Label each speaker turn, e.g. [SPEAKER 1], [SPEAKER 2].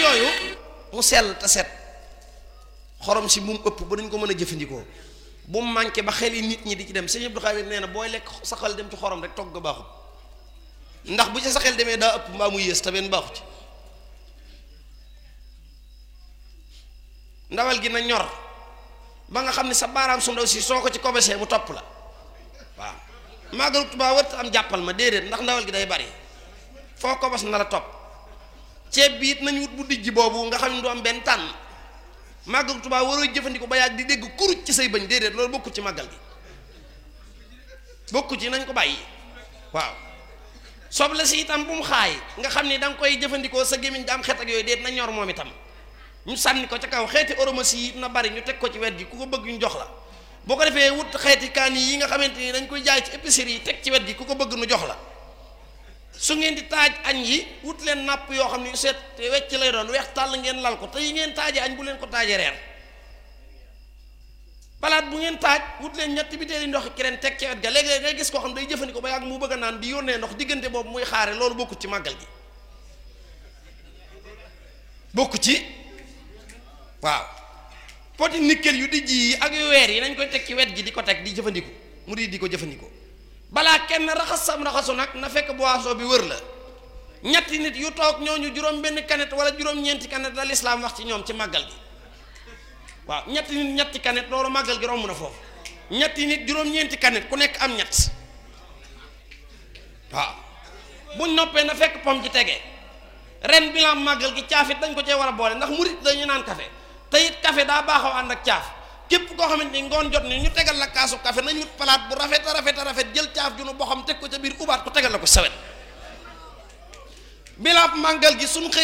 [SPEAKER 1] yooyu mu sell te set xorom si bu mu ëpp ba dañ ko mën a jëfandikoo bu mu manqué ba xel yi nit ñi di ci dem sëñ Abdou Khadir nee na booy lekk sa xel dem ci xorom rek togg baaxut ndax bu ci sa xel demee daa ëpp mbaa mu yées te benn baaxu ci ndawal gi na ñor ba nga xam ne sa baaraam su ndaw si soo ko ci kobesee mu topp la waaw màggalu Tuubaa wërta am jàppal ma déedéet ndax ndawal gi day bari foo kobes na la topp ceeb bi it nañu wut bu dijj boobu nga xam ne du am benn tànn màggalu Tuubaa waroo jëfandikoo ba yàgg di dégg kuruj ci say bëñ déedéet loolu bokku ci màggal gi bokku ci nañ ko bàyyi waaw soble si itam bu mu xaay nga xam ni da nga koy jëfandikoo sa gémmiñ da am xet ak yooyu déet na ñor moom itam ñu sànni ko ca kaw xeeti oromasi yi na bari ñu teg ko ci wet gi ku ko bëgg ñu jox la boo ko defee wut xeeti kaani yi nga xamante ni dañ koy jaay ci épicerie yi teg ci wet gi ku ko bëgg nu jox la su ngeen di taaj añ yi wut leen napp yoo xam ne seet wecc lay doon weex tàll ngeen lal ko te yi ngeen taajee añ bu leen ko taajee reer palaat bu ngeen taaj wut leen ñetti bitéeli ndox keneen teg ci wet ga léegi-léeg ngay gis koo xam day jëfandikoo ba yàgg mu bëgg a naan di yónnee ndox diggante boobu muy xaare loolu bokku ci màggal gi bokku ci waaw poti nickel yu dijj yi ak yu weer yi nañ koy teg ci wet gi di ko teg di jëfandiku mu di di ko jëfandikoo balaa kenn raxas sam raxasu nag na fekk boisson bi wër la ñetti nit yu toog ñooñu juróom benn kanet wala juróom-ñeenti kanet la lislaam wax ci ñoom ci màggal gi waaw ñetti nit ñetti kanet loolu màggal gi romb na foofu ñetti nit juróom-ñeenti kanet ku nekk am ñett waaw buñ noppee na fekk pom ci tege ren bilan màggal gi caafit dañ ko cee war a boole ndax murit dañu naan café te it café daa baaxoo ànd ak caaf képp koo xamante ni ngoon jot ni ñu tegal la kaasu café nañ wut palaat bu rafet a rafet a rafet jël caaf ju nu boo xam teg ko ca biir ubaat ko tegal la ko sawet bilaab màggal gi suñ xëy